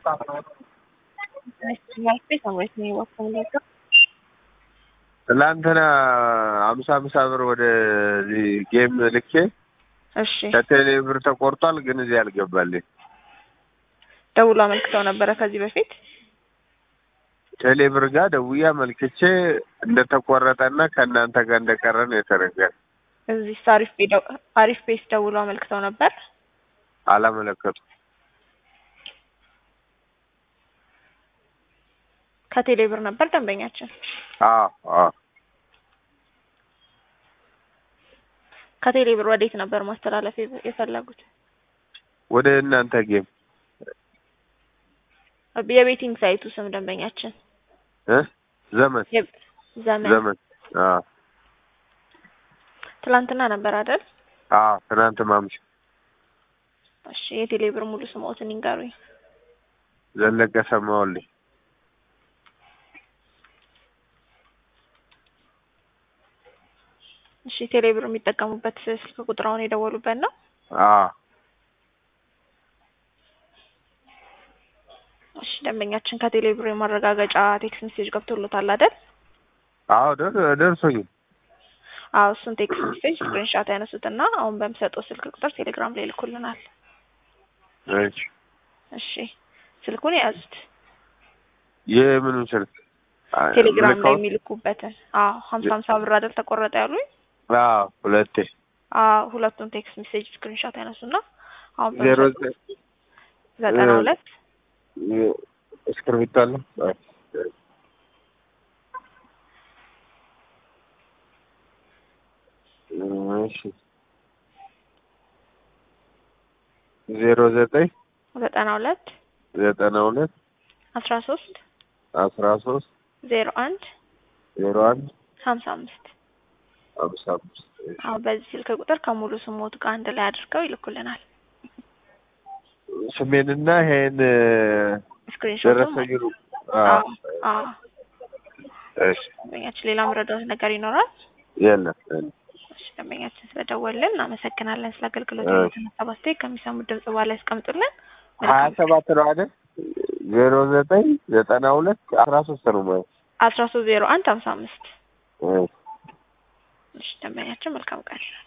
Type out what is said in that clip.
ትላንትና አምሳ አምሳ ብር ወደዚህ ጌም ልኬ እሺ ከቴሌ ብር ተቆርጧል፣ ግን እዚህ አልገባልኝ። ደውሎ አመልክተው ነበረ ከዚህ በፊት ቴሌ ብር ጋር ደውዬ አመልክቼ እንደተቆረጠና ከእናንተ ጋር እንደቀረ ነው የተነገረ። እዚህ አሪፍ ቤ ደው- አሪፍ ቤስ ደውሎ አመልክተው ነበር። አላመለከቱ ከቴሌ ብር ነበር ደንበኛችን። አዎ አዎ ከቴሌ ብር ወዴት ነበር ማስተላለፍ የፈ- የፈለጉት? ወደ እናንተ ጌም የቤቲንግ ሳይቱ ስም ደንበኛችን እ ዘመን የ- ዘመን ዘመን አዎ ትላንትና ነበር አይደል? አዎ ትናንት ማምሻ እሺ የቴሌ ብር ሙሉ ስምዎትን ይንገሩኝ። ዘለቀ ሰማሁልኝ እሺ ቴሌ ብር የሚጠቀሙበት ስልክ ቁጥራውን የደወሉበት ነው? አዎ እሺ ደንበኛችን ከቴሌ ብር የማረጋገጫ ቴክስት ሜሴጅ ገብቶሎታል አይደል? አዎ ደር- ደርሶኛል አዎ እሱን ቴክስት ሜሴጅ ስክሪንሻት ያነሱትና አሁን በምሰጠው ስልክ ቁጥር ቴሌግራም ላይ ይልኩልናል። እሺ እሺ ስልኩን የያዙት የምኑን ስልክ አ- ቴሌግራም ላይ ምልካውን? የሚልኩበትን። አዎ ሀምሳ ሀምሳ ብር አይደል ተቆረጠ ያሉኝ? አዎ ሁለቴ አዎ ሁለቱን ቴክስት ሜሴጅ ስክሪንሻት ያነሱና አሁን ዜሮ በምሰጠው ዘጠና እ- ሁለት እስክርቢቶ አለ አዎ። እሺ ዜሮ ዘጠኝ ዘጠና ሁለት ዘጠና ሁለት አስራ ሶስት አስራ ሶስት ዜሮ አንድ ዜሮ አንድ ሀምሳ አምስት ሀምሳ አምስት አሁን በዚህ ስልክ ቁጥር ከሙሉ ስሞት ጋር አንድ ላይ አድርገው ይልኩልናል። ስሜንና ይሄን ስክሪንሾቱን ደረሰኝ አዎ አዎ እሺ ደንበኛችን ሌላ መረዳት ነገር ይኖራል? የለም የለም። እሺ ደንበኛችን ስለደወልን እናመሰግናለን። ስለ አገልግሎት እሺ። የተነሳ አስተያየት ከሚሰሙት ድምጽ በኋላ ያስቀምጡልን። ሀያ ሰባት ነው አይደል? ዜሮ ዘጠኝ ዘጠና ሁለት አስራ ሶስት ነው ማለት አስራ ሶስት ዜሮ አንድ ሀምሳ አምስት ነው። እሺ ደንበኛችን መልካም ቀን